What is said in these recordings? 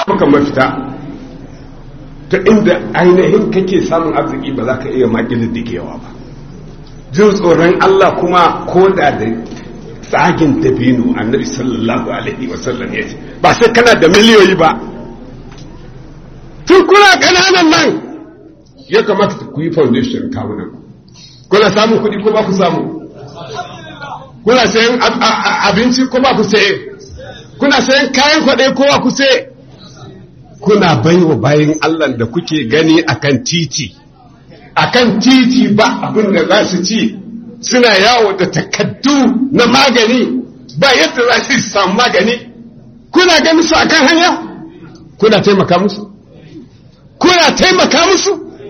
maka mafita ta inda ainihin kake samun arziki ba za ka iya makilin da yawa ba jin tsoron Allah kuma ko da da tsagin dabino annabi sallallahu alaihi wasallam ya ce ba sai kana da miliyoyi ba tun kuna ƙananan nan ya kamata ku yi foundation kawunan kuna samun kuɗi ko ba ku samu kuna sayan abinci ko ba ku saye kuna sayan kayan kwaɗe ko ba ku saye kuna baiwa bayan Allah da kuke gani akan titi akan titi ba abin da za su ci suna yawo da takaddu na magani ba yadda za su samu magani kuna gani su akan hanya kuna taimaka musu kuna taimaka musu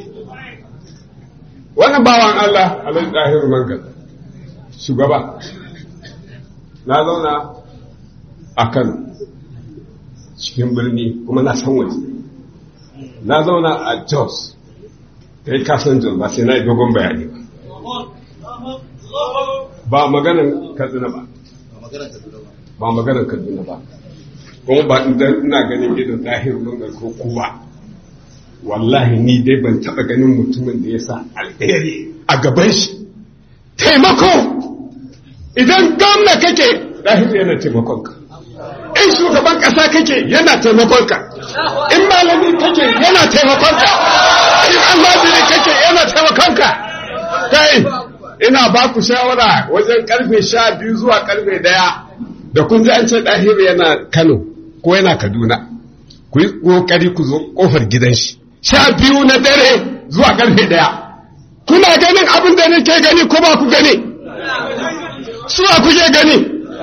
wannan bawan Allah alai ɗahir mangal shugaba na zauna a Kano cikin birni kuma na san waje na zauna a Jos kai kasan Jos ba sai na yi dogon bayani ba ba maganan Kaduna ba ba maganan Kaduna ba kuma ba ina ganin idan ɗahir mangal ko kowa wallahi ni dai ban taɓa ganin mutumin da ya sa alheri a gaban shi taimako idan gwamna kake ɗahir yana taimakonka in shugaban ƙasa kake yana taimakonka in malami kake yana taimakonka in almajiri kake yana taimakonka kai ina ba ku shawara wajen karfe sha biyu zuwa karfe daya da kun ji an ce ɗahir yana kano ko yana kaduna ku yi ƙoƙari ku zo ƙofar gidan shi sha biyu na dare zuwa karfe daya kuna ganin abin da nake gani ko ba ku gani suwa kuke gani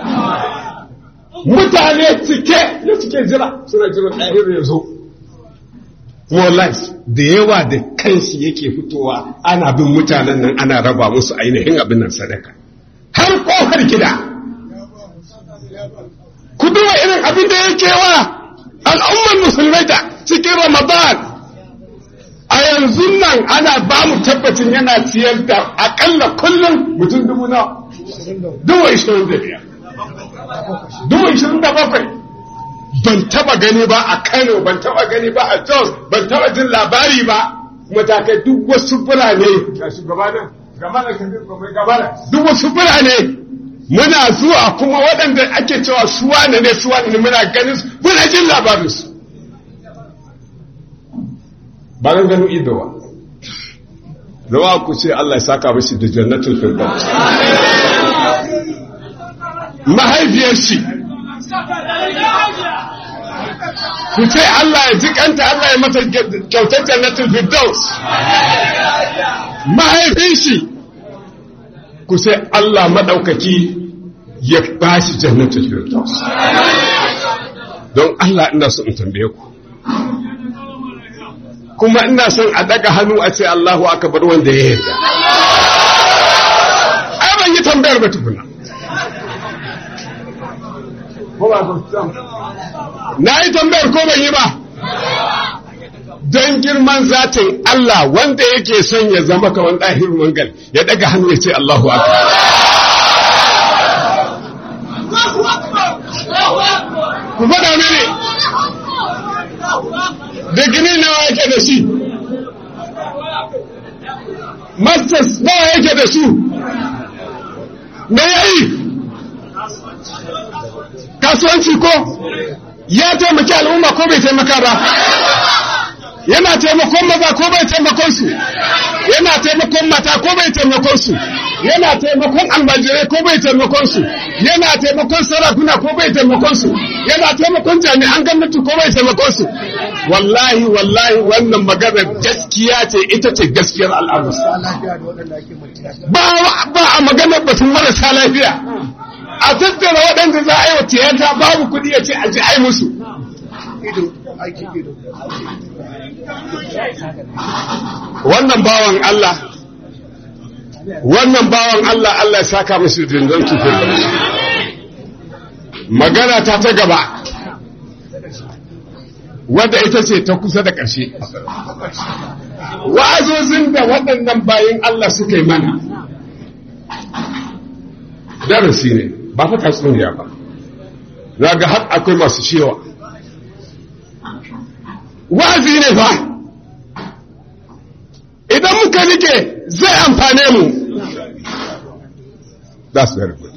mutane cike da suke jira suna jira ɗahir ya zo wallahi da yawa da kanshi yake fitowa ana bin mutanen nan ana raba musu ainihin abin nan sadaka har kofar gida ku duba irin abin da yake wa al'ummar musulmai da cikin ramadan a yanzu nan ana ba mu tabbacin yana ciyar da akalla kullum mutum dubu na dubu ishirin da biyar dubu ishirin da bakwai ban taba gani ba a kano ban taba gani ba a jos ban taba jin labari ba matakai duk wasu birane ga shugabanin gabana duk wasu birane muna zuwa kuma waɗanda ake cewa suwa ne ne suwa ne muna ganin su muna jin labarinsu ba nan ganin ido ba rawa ku ce Allah ya saka mashi da jannatul firdaus mahaifiyar shi ku ce Allah ya ji kanta Allah ya mata kyautar jannatul firdaus mahaifin shi ku ce Allah madaukaki ya ba shi jannatul firdaus don Allah ina so in tambaye ku kuma ina son a daga hannu a ce Allahu akbar wanda ya yarda ai ban yi tambayar ba tukuna na yi tambayar ko ban yi ba don girman zatin Allah wanda yake son ya zama kawan ɗahir mangal ya daga hannu ya ce Allahu akbar ku faɗa mini da gini nawa yake da shi masters nawa yake da su me yayi kasuwanci ko ya taimaki al'umma ko bai taimaka ba yana taimakon maza ko bai taimakon su yana taimakon mata ko bai taimakon su yana taimakon almajirai ko bai taimakon su yana taimakon sarakuna ko bai taimakon su yana taimakon jami'an gwamnati ko bai taimakon su wallahi wallahi wannan maganar gaskiya ce ita ce gaskiyar al'amur ba a maganar batun marasa lafiya a tattara waɗanda za a yi wa tiyata babu kuɗi ya ce a ji ai musu wannan bawan Allah wannan bawan Allah Allah ya saka musu dindon tufin magana ta ta gaba wadda ita ce ta kusa da ƙarshe wa'azozin da waɗannan bayan Allah suka yi mana darasi ne ba fa tatsuniya ba za ga har akwai masu cewa wazi ne fa idan muka rike zai amfane mu that's very good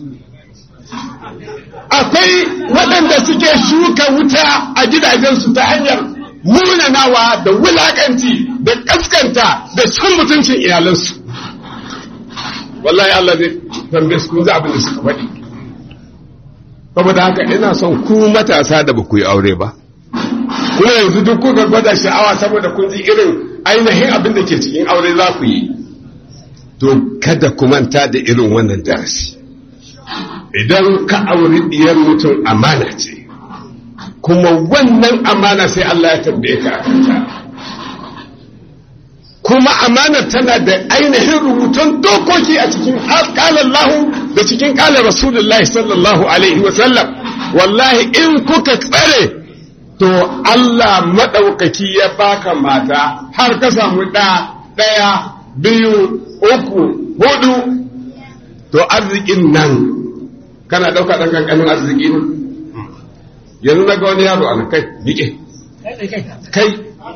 akwai waɗanda suke shuka wuta a gidajensu ta hanyar munanawa da wulakanci da kaskanta da cin mutuncin iyalansu wallahi Allah zai tambaye su kun abin da suka faɗi saboda haka ina son ku matasa da ba ku yi aure ba kuma yanzu duk kuka gwada sha'awa saboda kun ji irin ainihin abin da ke cikin aure za ku yi to kada ku manta da irin wannan darasi idan ka auri diyar mutum amana ce kuma wannan amana sai Allah ya tambaye ka akanta kuma amana tana da ainihin rubutun dokoki a cikin kalan lahu da cikin kalan rasulullahi sallallahu alaihi wasallam wallahi in kuka tsare to Allah maɗaukaki ya baka mata har ka samu ɗa ɗaya biyu uku hudu to arzikin nan kana ɗauka ɗan ƙanƙanin arziki ne yanzu na ga wani yaro ana kai miƙe kai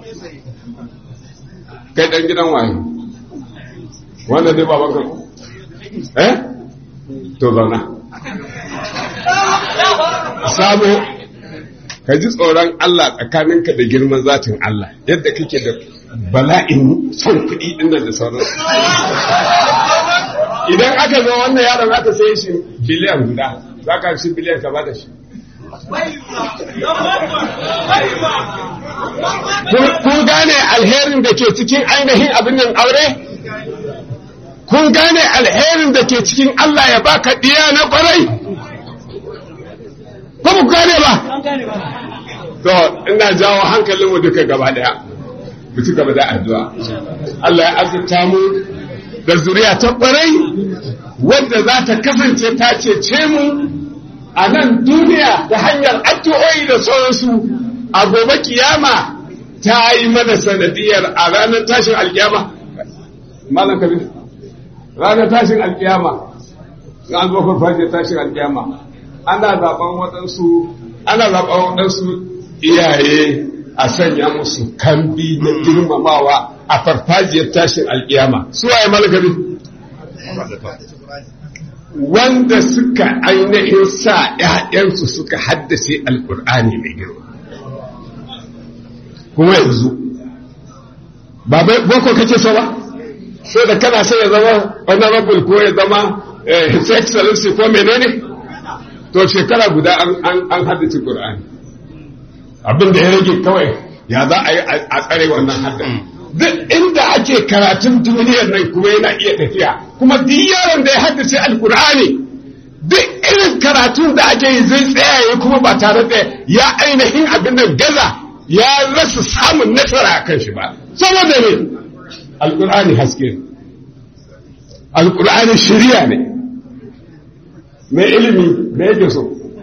kai ɗan gidan waye wanda dai baban ka eh to zauna sabo ka ji tsoron Allah tsakaninka da girman zatin Allah yadda kake da bala'in son kuɗi ɗin da sauransu idan aka zo wannan yaron aka sai shi biliyan guda za ka shi biliyan ka ba da shi kun gane alherin da ke cikin ainihin abin nan aure kun gane alherin da ke cikin Allah ya baka diya na kwarai ko ku gane ba to ina jawo hankalinmu duka gaba daya mu ci gaba da addu'a Allah ya azurta mu da zuriya ta kwarai wadda za ta kasance ta cece mu a nan duniya da hanyar addu'o'i da sauransu a gobe kiyama ta yi mana sanadiyar a ranar tashin alkiyama malam kabir ranar tashin alkiyama an zo farfajiyar tashin alkiyama ana zaben waɗansu ana zaben waɗansu iyaye a sanya musu kambi na girmamawa a farfajiyar tashin alkiyama su waye malakabi wanda suka ainihin sa ‘ya'yansu suka haddace alkur'ani mai girma kuma yanzu ba boko kake so ba sai da kana sai ya zama honorable ko ya zama his excellency ko menene to shekara guda an haddace qur'ani abin da ya rage kawai ya za a yi a tsare wannan haddan duk inda ake karatun duniyar nan kuma yana iya tafiya kuma duk yaron da ya haddace alkur'ani duk irin karatun da ake yi zai tsayaye kuma ba tare da ya ainihin abin nan gaza ya rasa samun nasara a kan shi ba saboda ne alkur'ani haske ne alkur'ani shirya ne mai ilimi da yake so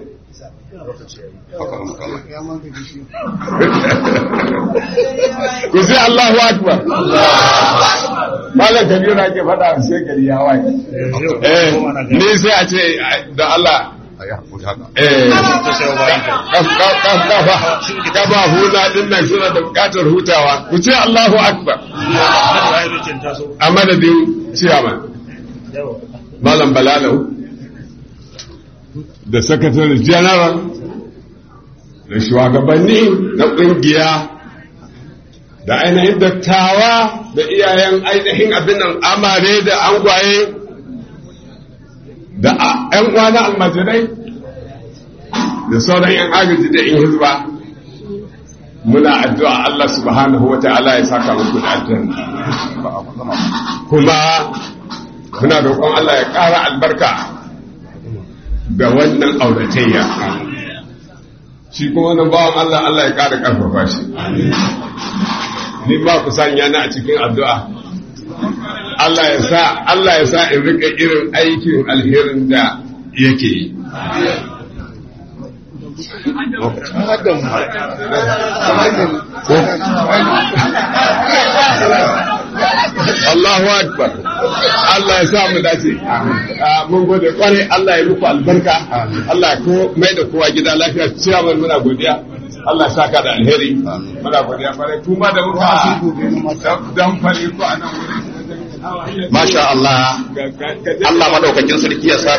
ku sai Allahu Akbar Malam Kabiru ake faɗa sai gari ya waye eh ni sai a ce da Allah eh kafa huna din nan suna da bukatar hutawa ku ce Allahu Akbar a madadin ciyaman Malam Balalau da Secretary General da shugabanni na ƙungiya da ainihin dattawa da iyayen ainihin abin nan amare da angwaye da ‘yan uwana almajirai da sauran ‘yan agaji da ‘yan hizba muna addu'a Allah subhanahu wa ta'ala ya saka muku da aljanna kuma muna roƙon Allah ya ƙara albarka ga wannan auratayya shi kuma wani bawan Allah Allah ya ƙara ƙarfafa shi ni ba ku sanya na a cikin addu'a Allah ya sa Allah ya sa in rika irin aikin alherin da yake yi Allahu Akbar Allah ya sa mu dace mun gode kwarai Allah ya muku albarka Allah ya ko mai da kowa gida lafiya ciyaman muna godiya Allah saka da alheri muna godiya kwarai kuma da muka dan fare ku a nan wurin Masha Allah, Allah madaukakin sarki ya sa